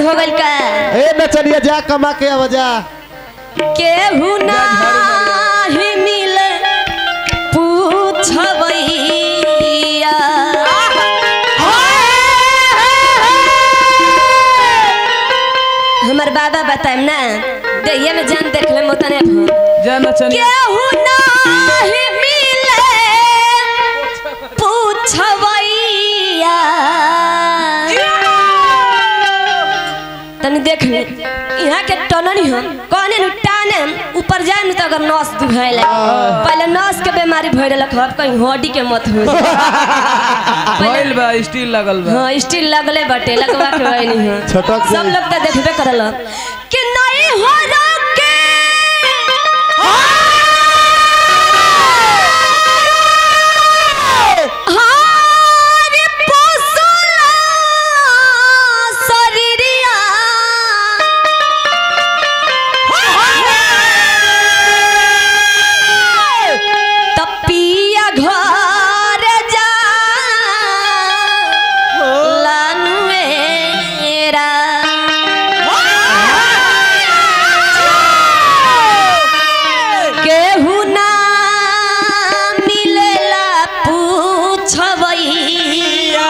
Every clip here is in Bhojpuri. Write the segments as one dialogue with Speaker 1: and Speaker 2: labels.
Speaker 1: हो गइल का
Speaker 2: ए नचनिया जा कमा के अब जा
Speaker 1: केहू नाही मिले पूछबैया हमर बाबा बताएम ना देहिए में जान देख ले मोतने भो
Speaker 3: जा नचनिया
Speaker 1: केहू नाही मिले पूछबैया तनी देख ले यहाँ के टननी हम कहने नु टाने ऊपर जाए न तो अगर नस दुखाए लगे पहले नस के बीमारी भइल रख अब कहीं हड्डी के मत हो
Speaker 3: भइल बा स्टील लगल बा
Speaker 1: हाँ स्टील लगले बटे लगवा के होई नहीं है
Speaker 2: छटक
Speaker 1: सब लोग तो देखबे करल कि नहीं हो रोके हारे पोसला शरीरिया तपिया घर जा लानुएरा केहू ना मिलेला पूछबैया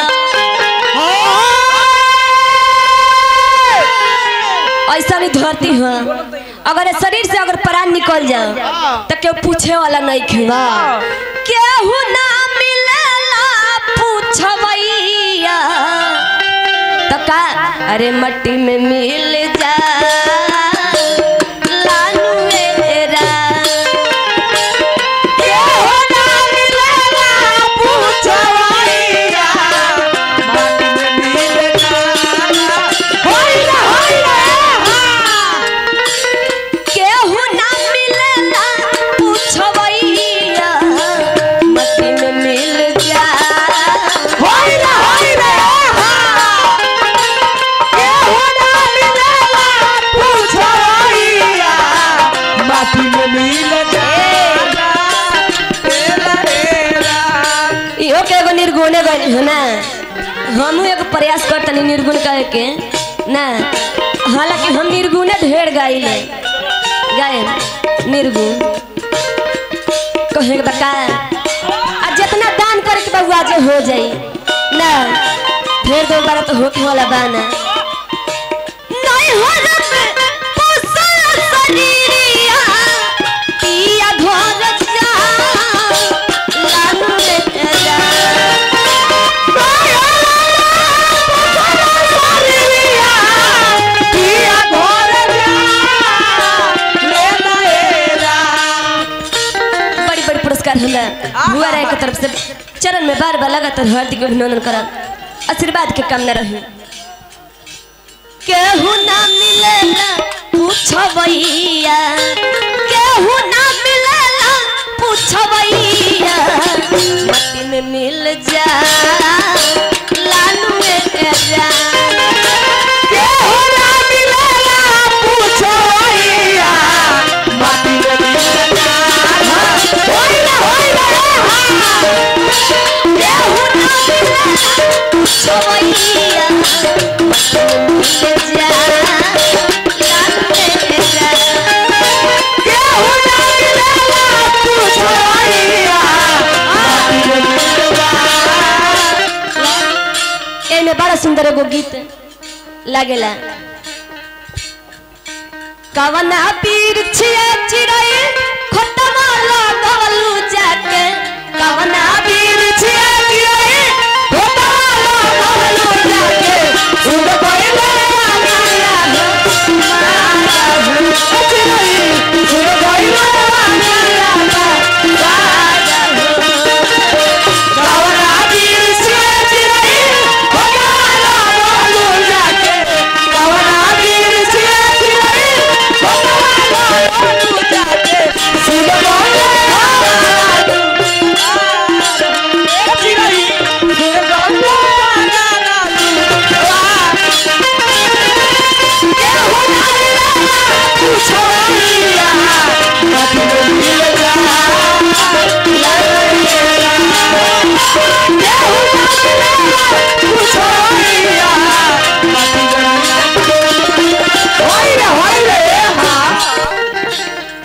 Speaker 1: ऐसा नहीं धरती है अगर ये शरीर से अगर प्राण निकल जाओ तो केहू पूछे वाला नहीं खेगा केहू ना मिलेला पूछबैया तो का अरे मट्टी में मिल जा लालुएरा। केहू ना मिलेला पूछबैया। होइला, होइला, हाँ। केहू ना मिलेला पूछबैया मट्टी में मिल जा होइला, होइला, हाँ। केहू ना मिलेला पूछबैया
Speaker 3: माटी में मिल जाला तेरा तेरा
Speaker 1: इहो के एगो निर्गुणे बनी है ना हमहू एगो प्रयास करतनी निर्गुण कहे के ना हालांकि हम निर्गुणे ढेर गाइले गाए निर्गुण कहे के बका आ जितना दान करे के बउआ जे हो जाई ना फिर दो बार तो होके वाला बाना नहीं हो रबे पोसल शरीरिया पिया घर जा लानु ले जा बड़ी बड़ी पुरस्कार हमरा बुआ राय के तरफ से चरण में बार बार लगातार हार्दिक अभिनंदन करब आशीर्वाद के कामना रही केहू ना मिलेला पूछबैया केहू ना मिलेला पूछबैया मट्टी में मिल जा लालू में जा केहू ना मिलेला पूछबैया मट्टी में मिल जा होइला होइला हाँ। केहू ना मिलेला पूछबैया एमे बड़ा सुंदर एगो गीत लागेला कवना पीर छिया चिड़ै खतमा लगवलू जाके कवना पीर छिया चिड़ै खतमा लगवलू जाके सुन कोइले माया हो माया हो चिड़ै सुन कोइले माया हो माया हो कवना पीर छिया चिड़ै खतमा लगवलू जाके कवना पीर छिया चिड़ै खतमा लगवलू जाके सुन कोइले माया हो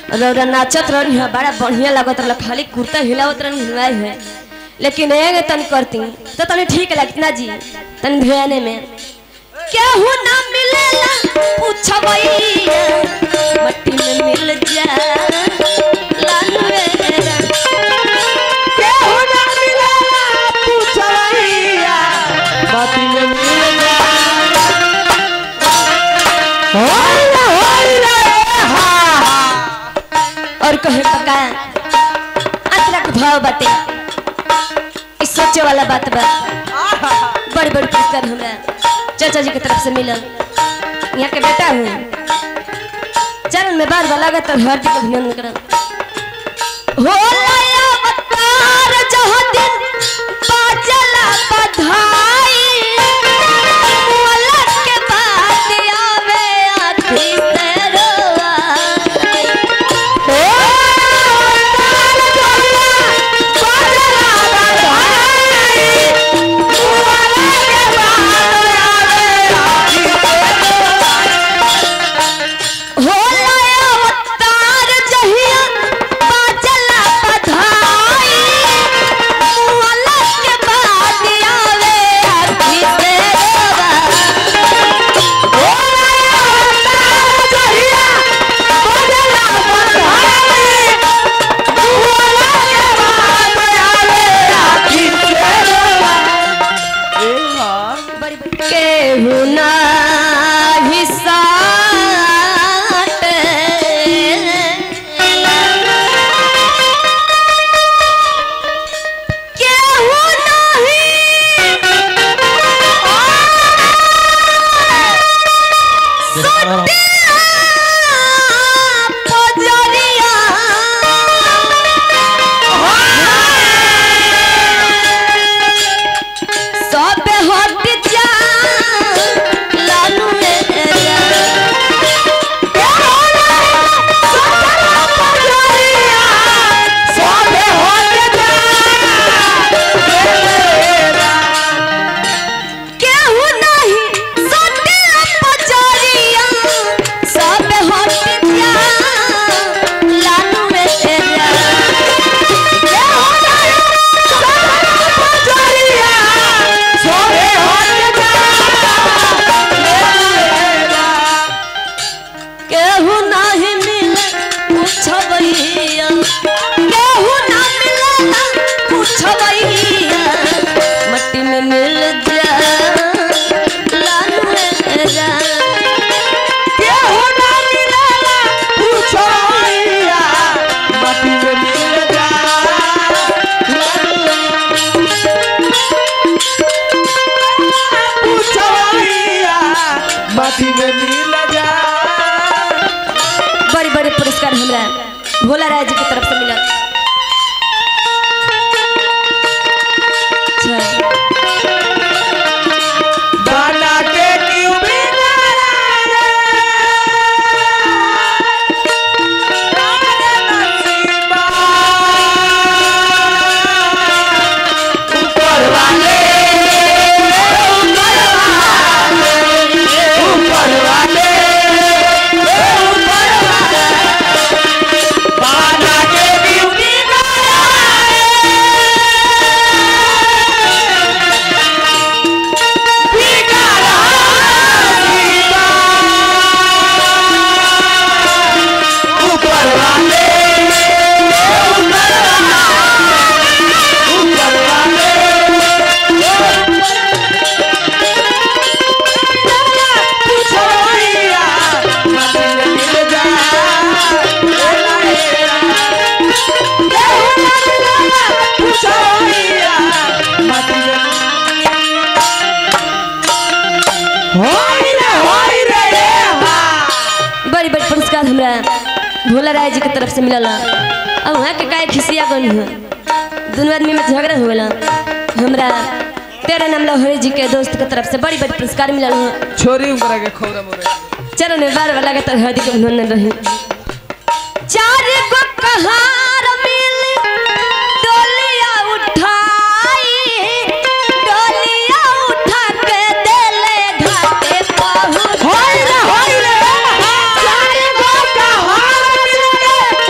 Speaker 1: रौरा नाचत रही है बड़ा बढ़िया लागत रहा खाली कुर्ता हिलावत रही हिलवाई है लेकिन एगे तन करती तो तनी ठीक लगती ना जी तन ध्यान में केहू ना मिलेला पूछबैया मट्टी में मिल जा लालवेरा
Speaker 3: केहू ना मिलेला पूछवैया माटी में मिल जा होइला होइला हा
Speaker 1: और कहे पका अतरा के भाव बाटे ई सोचे वाला बात बा बड़ी बड़ी पुरस्कार हमरा चाचा जी की तरफ से मिलल यहाँ के बेटा हूँ चरण में बार बार लागत और हार्दिक अभिनंदन करम हो लाया अवतार जहाँ दिन बाजला बधाई मुअल्लक के बाद आवे आखी से रोआई। हो लाया अवतार जहिया बाजला बधाई मुअल्लक के बाद आवे आखी से रोआई। केहू नाही साटे केहू नाही पजरिया सब हट जा लालू मेरा केहू नहीं सटे पजरिया सब हट जा लालू मेरा केहू नहीं केहू नाही मिले पूछबैया केहू ना मिलेला पूछबैया मट्टी में मिल जा लालू मेरा
Speaker 3: केहू ना मिलेला पूछवैया माटी में मिल जा पूछवैया माटी में मिल जा
Speaker 1: बड़े बड़े पुरस्कार हमरा भोला राय जी की तरफ से मिला अच्छा
Speaker 3: बना के क्यों बिगाड़ा रे नसीबा ऊपर वाले ऊपर वाले ऊपर वाले बना के क्यों बिगाड़ा होई रे होई रे रे हा
Speaker 1: बड़ी बड़ी पुरस्कार हमरा भोला राय जी की तरफ से मिलल अब वहाँ के काय खिसिया गनी है दोनों आदमी में झगड़ा हुआ हमरा तेरा नाम लहरी जी के दोस्त के तरफ से बड़ी बड़ी पुरस्कार मिलल है
Speaker 3: छोरी उनकरा के खौरा मोरे
Speaker 1: चरण में बार बार लगातार हार्दिक अभिनंदन रही चार गो कहार मिल डोलिया उठाई डोलिया उठा के देले घाटे पहुंच
Speaker 3: होई रे होई रे चार गो कहार मिलके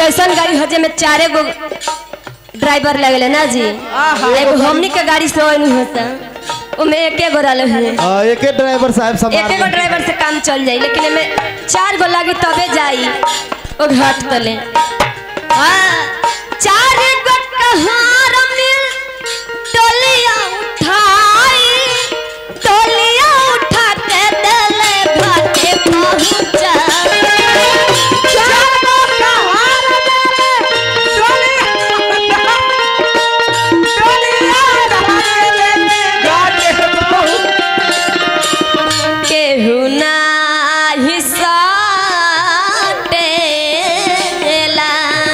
Speaker 1: ऐसा गाड़ी हजे में चारे गो ड्राइवर लगले ना जी एगो हमनी के गाड़ी से नहीं होता ओमे एके गो रहले हैं
Speaker 2: हाँ, एके ड्राइवर साहब
Speaker 1: एके गो
Speaker 2: संभाल
Speaker 1: ड्राइवर से काम चल जाई लेकिन एमे चार गो लागी तबे जाई ओ घाट तले हाँ, चार गो कहार मिल टोलिया उठाई टोलिया उठा के देले घाटे पहुंचा केहू नाही साटेला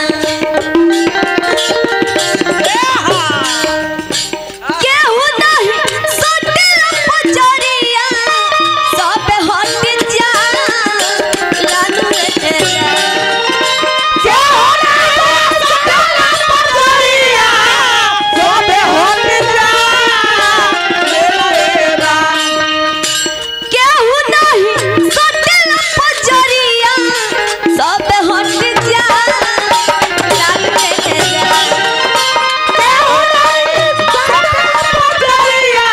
Speaker 1: केहू नाही साटेला पचरिया सब हट जा लानू एला केहू नाही साटेला पचरिया केहू नहीं साटेला पचरिया सब हट जा लानू एला केहू नहीं साटेला पचरिया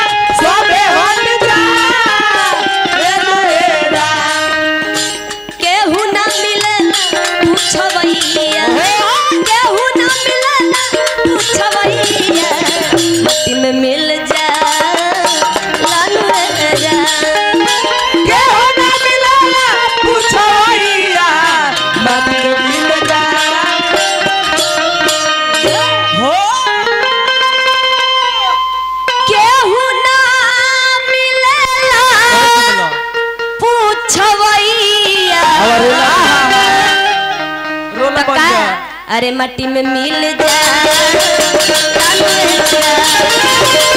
Speaker 1: केहू ना मिले पूछवैया केहू ना मिले पूछवैया मट्टी में मिल जा लालू रे जा केहू ना मिले पूछवैया तो का अरे मट्टी में मिल जा लालू रे जा